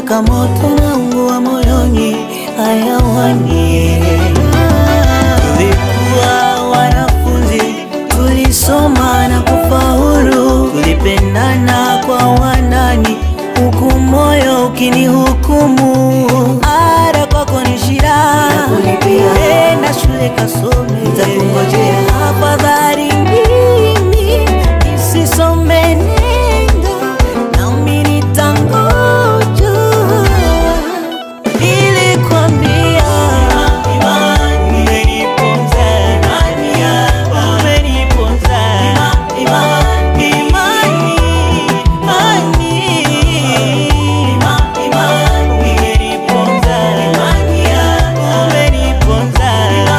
mpaka moto naungua moyoni hayawani. Tulikuwa wanafunzi, tulisoma na kufaulu, tulipendana kwa wanani, huku moyo ukinihukumu. Ada kwako ni shida, enda shule kasome, nitakungojea. Afadhali mimi nisisome, nenda nami nitangoja. Nilikwambia umeniponza, umeniponza, imani, imani, umeniponza, umeniponza,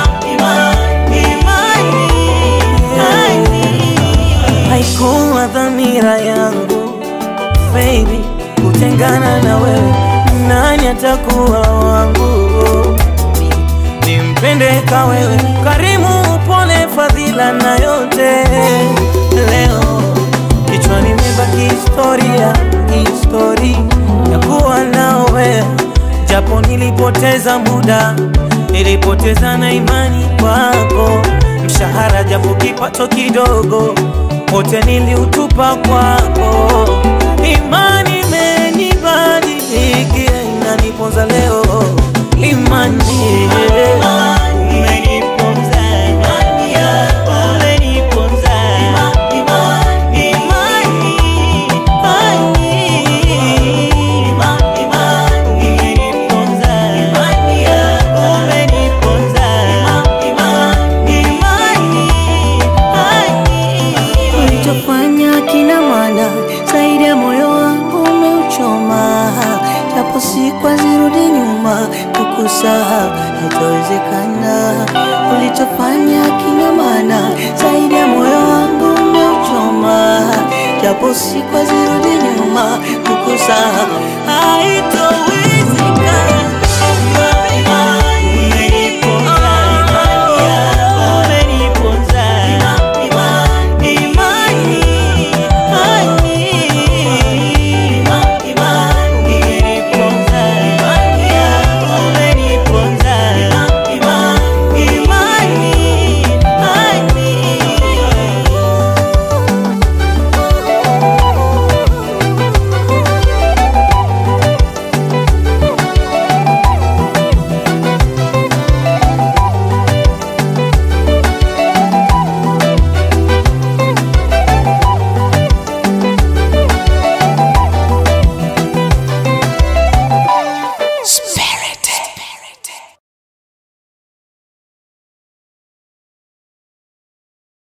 imani, haikuwa dhamira yangu baby kutengana na wewe, nani atakuwa wangu? Nimpende ka wewe, karimu, upole, fadhila na yote. Leo kichwani imebaki historia, histori ya kuwa nawe, japo nilipoteza muda, nilipoteza na imani kwako, mshahara japo kipato kidogo, wote niliutupa kwako. Imani imenibadilikia, inaniponza leo. Imani umeniponza, umeniponza, imani, umeniponza, umeniponza, ulichofanya kina maana zaidi ya moyo wangu umeuchoma, japo siku zirudi nyuma, kukusahau haitawezekana. Ulichofanya kina maana zaidi ya moyo wangu umeuchoma, japo siku zirudi nyuma, kukusahau haita